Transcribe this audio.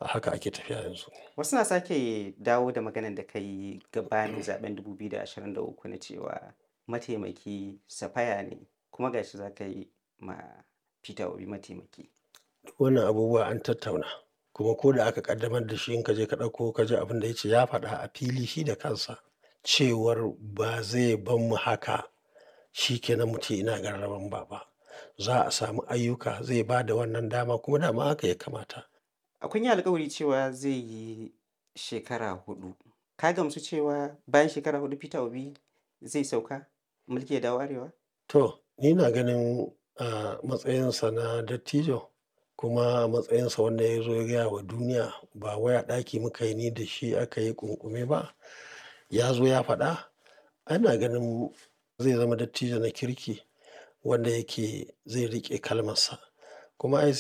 a haka ake tafiya yanzu. Wasu na sake dawo da maganar da ka yi gabanin zaɓen 2023 na cewa mataimaki Safaya ne kuma ga shi za ka yi ma Peter Obi mataimaki. Wannan abubuwa an tattauna kuma ko da aka ƙaddamar da shi in ka je ka ɗauko ka ji abin da ya ce ya faɗa a fili shi da kansa cewar ba zai bar mu haka shi ke nan mu ce ina gararan ba ba. Za a samu ayyuka zai ba da wannan dama kuma dama haka ya kamata. A kun yi alkawari cewa zai yi shekara huɗu. Ka gamsu cewa bayan shekara huɗu Peter Obi zai sauka mulki ya dawo Arewa? To, ni ina ganin a matsayinsa na dattijo kuma a matsayinsa wanda ya zo ya gaya wa duniya ba wai a ɗaki muka yi ni da shi aka yi ƙunƙume ba. Ya zo ya faɗa. Ana ganin zai zama dattijo na kirki wanda yake zai riƙe kalmarsa. Kuma ai